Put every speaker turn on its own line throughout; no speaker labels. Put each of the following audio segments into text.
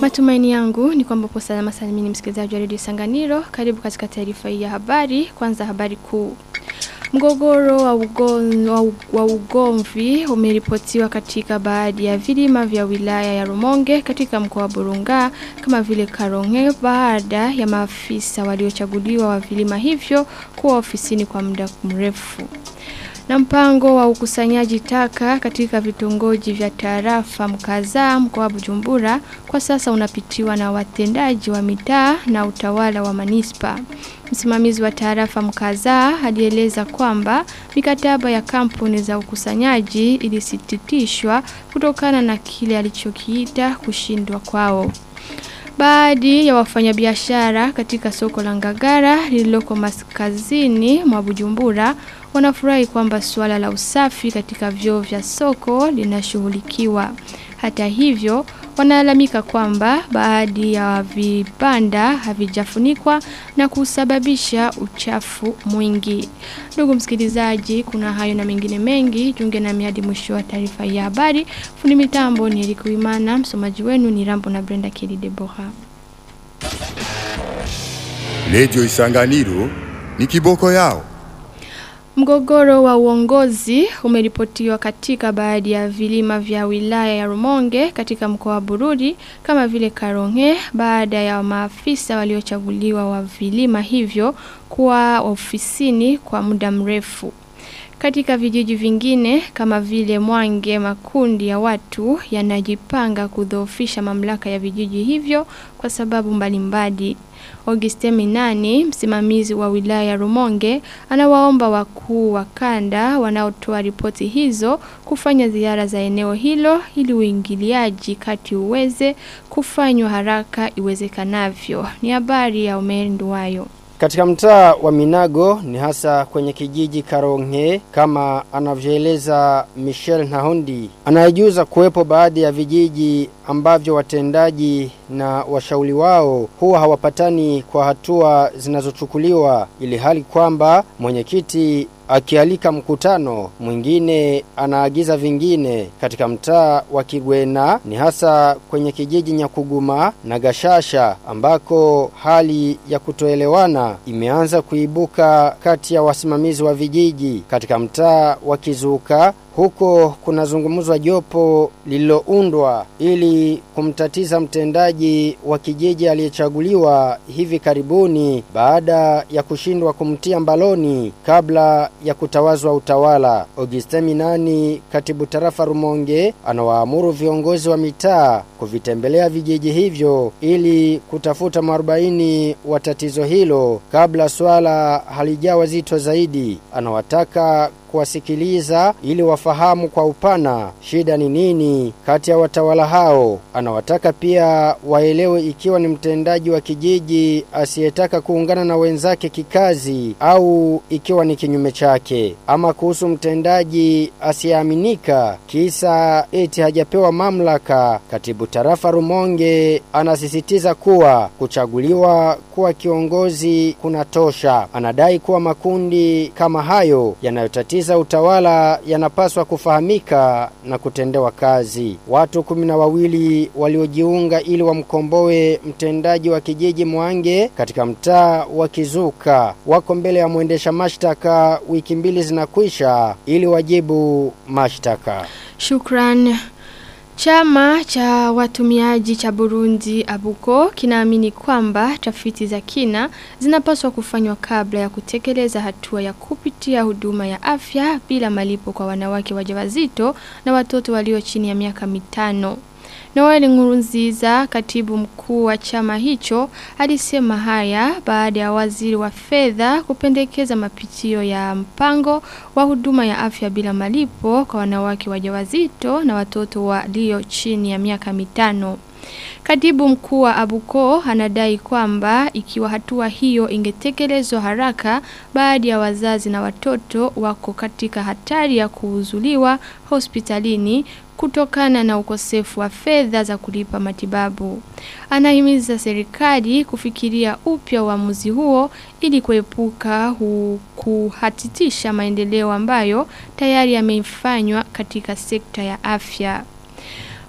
Matumaini yangu ni kwamba upo salama salimini msikilizaji wa redio Sanganiro. Karibu katika taarifa hii ya habari. Kwanza habari kuu. Mgogoro wa, ugon, wa, wa ugomvi umeripotiwa katika baadhi ya vilima vya wilaya ya Rumonge katika mkoa wa Burunga kama vile Karonge baada ya maafisa waliochaguliwa wa vilima hivyo kuwa ofisini kwa muda mrefu. Na mpango wa ukusanyaji taka katika vitongoji vya tarafa mkaza mkoa wa Bujumbura kwa sasa unapitiwa na watendaji wa mitaa na utawala wa manispa. Msimamizi wa tarafa mkaza alieleza kwamba mikataba ya kampuni za ukusanyaji ilisititishwa kutokana na kile alichokiita kushindwa kwao. Baadhi ya wafanyabiashara katika soko la Ngagara lililoko maskazini mwa Bujumbura wanafurahi kwamba suala la usafi katika vyoo vya soko linashughulikiwa. Hata hivyo, wanalalamika kwamba baadhi ya vibanda havijafunikwa na kusababisha uchafu mwingi. Ndugu msikilizaji, kuna hayo na mengine mengi, jiunge nami hadi mwisho wa taarifa ya habari. Fundi mitambo ni Eric Wimana, msomaji wenu ni Rambo na Brenda Kelly Deborah.
Radio Isanganiro ni kiboko yao.
Mgogoro wa uongozi umeripotiwa katika baadhi ya vilima vya wilaya ya Rumonge katika mkoa wa Bururi kama vile Karonge baada ya maafisa waliochaguliwa wa vilima hivyo kuwa ofisini kwa muda mrefu. Katika vijiji vingine kama vile Mwange makundi ya watu yanajipanga kudhoofisha mamlaka ya vijiji hivyo kwa sababu mbalimbali. Auguste Minani, msimamizi wa wilaya ya Rumonge, anawaomba wakuu wa kanda wanaotoa ripoti hizo kufanya ziara za eneo hilo ili uingiliaji kati uweze kufanywa haraka iwezekanavyo. Ni habari ya Omer Nduwayo.
Katika mtaa wa Minago ni hasa kwenye kijiji Karonge kama anavyoeleza Michel Nahondi anayejuza kuwepo baadhi ya vijiji ambavyo watendaji na washauri wao huwa hawapatani kwa hatua zinazochukuliwa ili hali kwamba mwenyekiti akialika mkutano mwingine anaagiza vingine katika mtaa wa Kigwena ni hasa kwenye kijiji Nyakuguma na Gashasha ambako hali ya kutoelewana imeanza kuibuka kati ya wasimamizi wa vijiji katika mtaa wa Kizuka huko kunazungumzwa jopo lililoundwa ili kumtatiza mtendaji wa kijiji aliyechaguliwa hivi karibuni baada ya kushindwa kumtia mbaloni kabla ya kutawazwa utawala. Auguste Minani, katibu tarafa Rumonge, anawaamuru viongozi wa mitaa kuvitembelea vijiji hivyo ili kutafuta mwarobaini wa tatizo hilo kabla swala halijawa zito zaidi. Anawataka kuwasikiliza ili wafahamu kwa upana shida ni nini kati ya watawala hao. Anawataka pia waelewe ikiwa ni mtendaji wa kijiji asiyetaka kuungana na wenzake kikazi au ikiwa ni kinyume chake. Ama kuhusu mtendaji asiyeaminika kisa eti hajapewa mamlaka, katibu tarafa Rumonge anasisitiza kuwa kuchaguliwa kuwa kiongozi kunatosha. Anadai kuwa makundi kama hayo yanayotatiza za utawala yanapaswa kufahamika na kutendewa kazi. Watu kumi na wawili waliojiunga ili wamkomboe mtendaji wa kijiji Mwange katika mtaa wa Kizuka wako mbele ya mwendesha mashtaka wiki mbili zinakwisha ili wajibu mashtaka.
Shukran. Chama cha watumiaji cha Burundi Abuko kinaamini kwamba tafiti za kina zinapaswa kufanywa kabla ya kutekeleza hatua ya kupitia huduma ya afya bila malipo kwa wanawake wajawazito na watoto walio chini ya miaka mitano. Noel Ngurunziza, katibu mkuu wa chama hicho, alisema haya baada ya waziri wa fedha kupendekeza mapitio ya mpango wa huduma ya afya bila malipo kwa wanawake wajawazito na watoto walio chini ya miaka mitano. Katibu mkuu wa Abuko anadai kwamba ikiwa hatua hiyo ingetekelezwa haraka baadhi ya wazazi na watoto wako katika hatari ya kuuzuliwa hospitalini kutokana na ukosefu wa fedha za kulipa matibabu. Anahimiza serikali kufikiria upya uamuzi huo ili kuepuka hu- kuhatitisha maendeleo ambayo tayari yamefanywa katika sekta ya afya.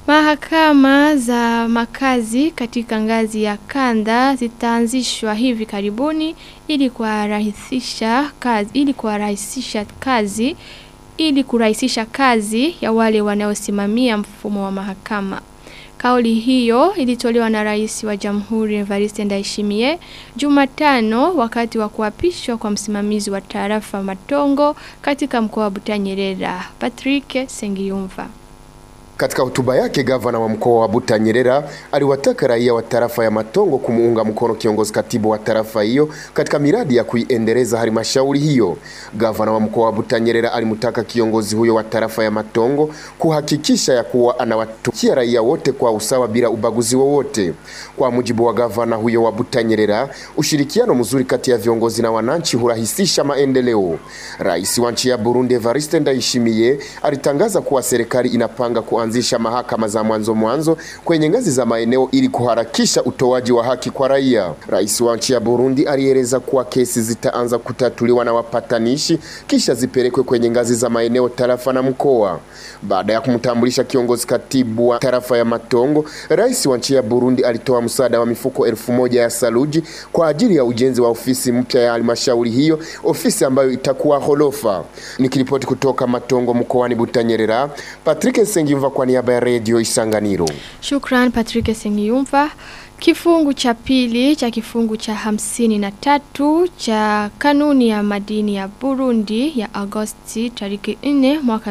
Mahakama za makazi katika ngazi ya kanda zitaanzishwa hivi karibuni ili kuwarahisisha kazi ili kuwarahisisha kazi ili kurahisisha kazi ya wale wanaosimamia mfumo wa mahakama. Kauli hiyo ilitolewa na rais wa Jamhuri Evariste Ndayishimiye Jumatano wakati wa kuapishwa kwa msimamizi wa tarafa Matongo katika mkoa wa Butanyerera. Patrick Sengiyumva.
Katika hotuba yake gavana wa mkoa wa Butanyerera aliwataka raia wa tarafa ya Matongo kumuunga mkono kiongozi katibu wa tarafa hiyo katika miradi ya kuiendeleza halmashauri hiyo. Gavana wa mkoa wa Butanyerera alimtaka kiongozi huyo wa tarafa ya Matongo kuhakikisha ya kuwa anawatukia raia wote kwa usawa bila ubaguzi wowote. Kwa mujibu wa gavana huyo wa Butanyerera, ushirikiano mzuri kati ya viongozi na wananchi hurahisisha maendeleo. Rais wa nchi ya Burundi Evariste Ndayishimiye alitangaza kuwa serikali inapanga ku kuanzisha mahakama za mwanzo mwanzo kwenye ngazi za maeneo ili kuharakisha utoaji wa haki kwa raia. Rais wa nchi ya Burundi alieleza kuwa kesi zitaanza kutatuliwa na wapatanishi kisha zipelekwe kwenye ngazi za maeneo, tarafa na mkoa. Baada ya kumtambulisha kiongozi katibu wa tarafa ya Matongo, rais wa nchi ya Burundi alitoa msaada wa mifuko elfu moja ya saluji kwa ajili ya ujenzi wa ofisi mpya ya halmashauri hiyo, ofisi ambayo itakuwa holofa. Nikiripoti kutoka Matongo mkoani Butanyerera, Patrick Sengimva kwa niaba ya redio Isanganiro.
Shukran Patrick Sengiyumva. Kifungu cha pili cha kifungu cha hamsini na tatu cha kanuni ya madini ya Burundi ya Agosti tariki 4 mwaka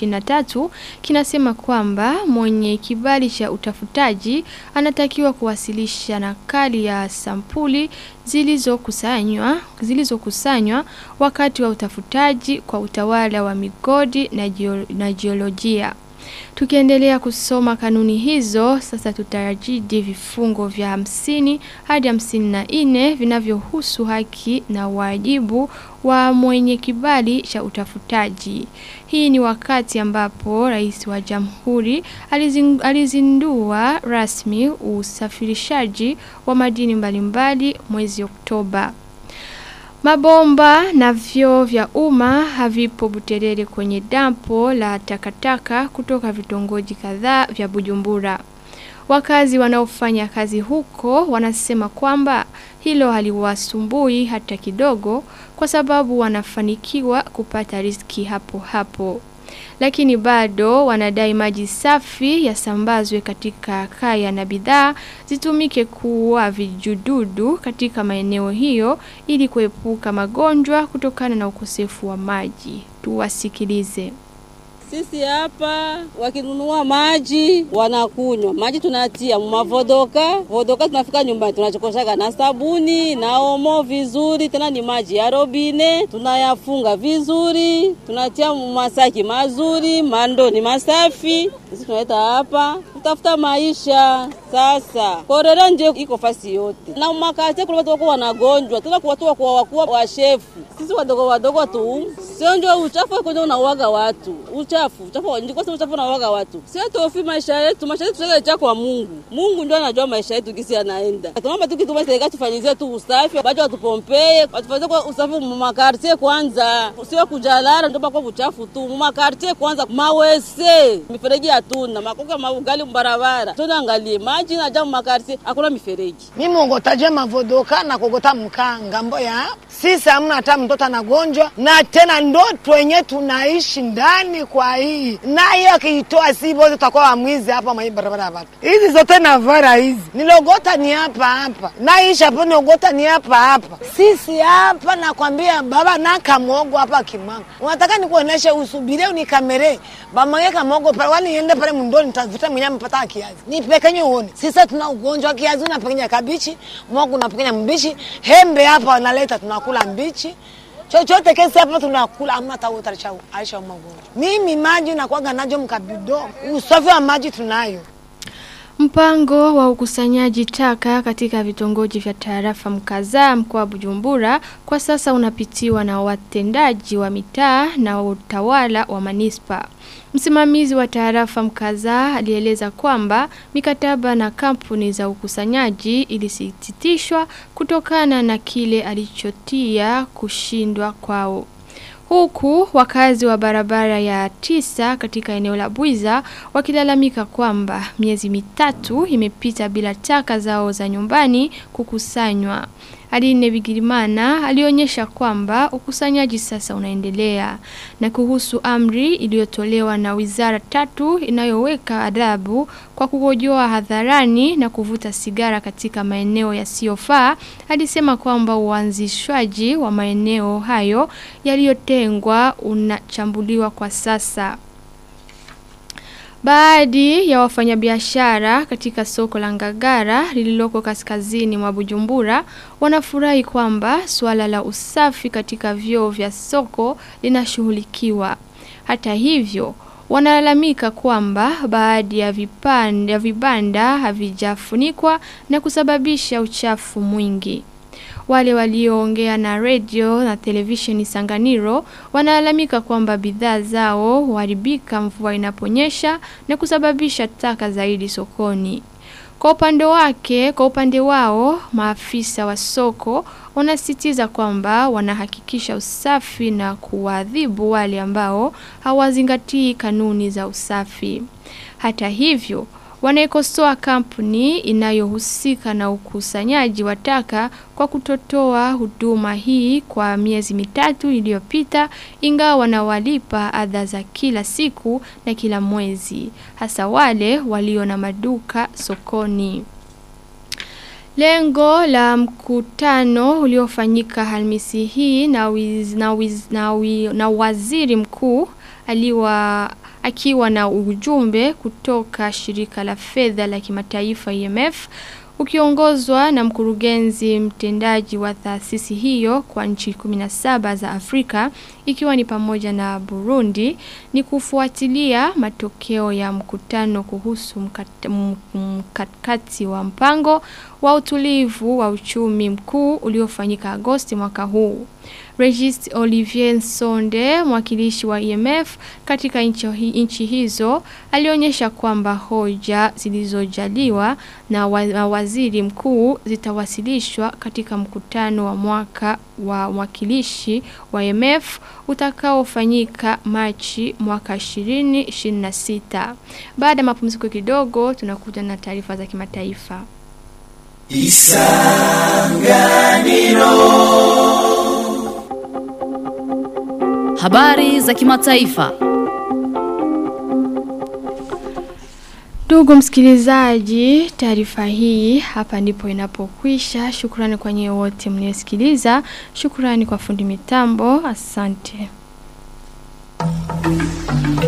2023 kinasema kwamba mwenye kibali cha utafutaji anatakiwa kuwasilisha nakali ya sampuli zilizokusanywa zilizokusanywa wakati wa utafutaji kwa utawala wa migodi na, jeo, na jiolojia. Tukiendelea kusoma kanuni hizo, sasa tutarajidi vifungo vya hamsini hadi hamsini na nne vinavyohusu haki na wajibu wa mwenye kibali cha utafutaji. Hii ni wakati ambapo rais wa jamhuri alizin, alizindua rasmi usafirishaji wa madini mbalimbali mwezi Oktoba. Mabomba na vyoo vya umma havipo Buterere kwenye dampo la takataka kutoka vitongoji kadhaa vya Bujumbura. Wakazi wanaofanya kazi huko wanasema kwamba hilo haliwasumbui hata kidogo kwa sababu wanafanikiwa kupata riski hapo hapo. Lakini bado wanadai maji safi yasambazwe katika kaya na bidhaa zitumike kuua vijududu katika maeneo hiyo ili kuepuka magonjwa kutokana na ukosefu wa maji. Tuwasikilize.
Sisi hapa wakinunua maji wanakunywa maji, tunatia mumavodoka vodoka, tunafika nyumbani tunachokoshaga na sabuni na omo vizuri, tena ni maji ya robine, tunayafunga vizuri, tunatia masaki mazuri, mandoni masafi. Sisi tunaleta hapa kutafuta maisha. Sasa korera nje iko fasi yote, na makate kule watu wako wanagonjwa, tena kwa watu wako wakuwa wa shefu. Sisi wadogo wadogo tu sio ndio uchafu kwenye unauaga watu uchafu uchafu ndiko sema uchafu unauaga watu sio tofi maisha yetu maisha yetu tuweke kwa Mungu Mungu ndio anajua maisha yetu kisi anaenda tunaomba tukituma serikali tufanyizie tu usafi baada watupompee watufanyizie kwa usafi makartie kwanza sio kujalara ndio kwa uchafu tu makartie kwanza mawese mifereji hatuna makoka maugali mbarabara tunaangalie maji na jamu makartie hakuna mifereji
mimi ongotaje mavodoka na kogota mkanga mboya sisi hamna hata mtoto anagonjwa na tena ndoto wenye tunaishi ndani kwa hii na hiyo akiitoa si wote tutakuwa wamwizi hapa mwa barabara ya watu hizi zote na vara hizi nilogota ni hapa hapa naishi hapo niogota ni hapa hapa sisi hapa nakwambia baba na kamogo hapa kimwanga unataka nikuoneshe usubirie unikamere bamage kamogo pale wani niende pale mndoni nitavuta mwenye mpata kiazi nipekenye uone sisi tuna ugonjwa kiazi unapekenya kabichi mogo unapekenya mbichi hembe hapa wanaleta tunakula mbichi chochote kesi hapa tunakula amna hata wote alisha magonjwa. Mimi maji nakwaga najo mkabido, usafi wa maji tunayo.
Mpango wa ukusanyaji taka katika vitongoji vya tarafa mkazaa mkoa Bujumbura kwa sasa unapitiwa na watendaji wa mitaa na utawala wa manispa. Msimamizi wa tarafa mkazaa alieleza kwamba mikataba na kampuni za ukusanyaji ilisititishwa kutokana na kile alichotia kushindwa kwao. Huku wakazi wa barabara ya tisa katika eneo la Buiza wakilalamika kwamba miezi mitatu imepita bila taka zao za nyumbani kukusanywa. Aline Bigirimana alionyesha kwamba ukusanyaji sasa unaendelea na kuhusu amri iliyotolewa na wizara tatu inayoweka adhabu kwa kukojoa hadharani na kuvuta sigara katika maeneo yasiyofaa alisema kwamba uanzishwaji wa maeneo hayo yaliyotengwa unachambuliwa kwa sasa. Baadhi ya wafanyabiashara katika soko la Ngagara lililoko kaskazini mwa Bujumbura wanafurahi kwamba suala la usafi katika vyoo vya soko linashughulikiwa. Hata hivyo, wanalalamika kwamba baadhi ya vipande ya vibanda havijafunikwa na kusababisha uchafu mwingi. Wale walioongea na radio na televisheni Sanganiro wanalalamika kwamba bidhaa zao huharibika mvua inaponyesha na kusababisha taka zaidi sokoni. Kwa upande wake, kwa upande wao, maafisa wa soko wanasitiza kwamba wanahakikisha usafi na kuadhibu wale ambao hawazingatii kanuni za usafi. Hata hivyo, wanaikosoa kampuni inayohusika na ukusanyaji wa taka kwa kutotoa huduma hii kwa miezi mitatu iliyopita ingawa wanawalipa adha za kila siku na kila mwezi hasa wale walio na maduka sokoni. Lengo la mkutano uliofanyika Alhamisi hii na, wiz, na, wiz, na, wiz, na waziri mkuu aliwa akiwa na ujumbe kutoka shirika la fedha la kimataifa IMF ukiongozwa na mkurugenzi mtendaji wa taasisi hiyo kwa nchi 17 za Afrika ikiwa ni pamoja na Burundi ni kufuatilia matokeo ya mkutano kuhusu mkakati wa mpango wa utulivu wa uchumi mkuu uliofanyika Agosti mwaka huu. Regis Olivier Nsonde, mwakilishi wa IMF katika nchi hizo, alionyesha kwamba hoja zilizojaliwa na waziri mkuu zitawasilishwa katika mkutano wa mwaka wa mwakilishi wa IMF utakaofanyika Machi mwaka 2026. Baada ya mapumziko kidogo, tunakuja na taarifa za kimataifa.
Isanganiro Habari za kimataifa.
Ndugu msikilizaji, taarifa hii hapa ndipo inapokwisha. Shukrani kwa nyewe wote mliosikiliza. Shukrani kwa fundi mitambo. Asante.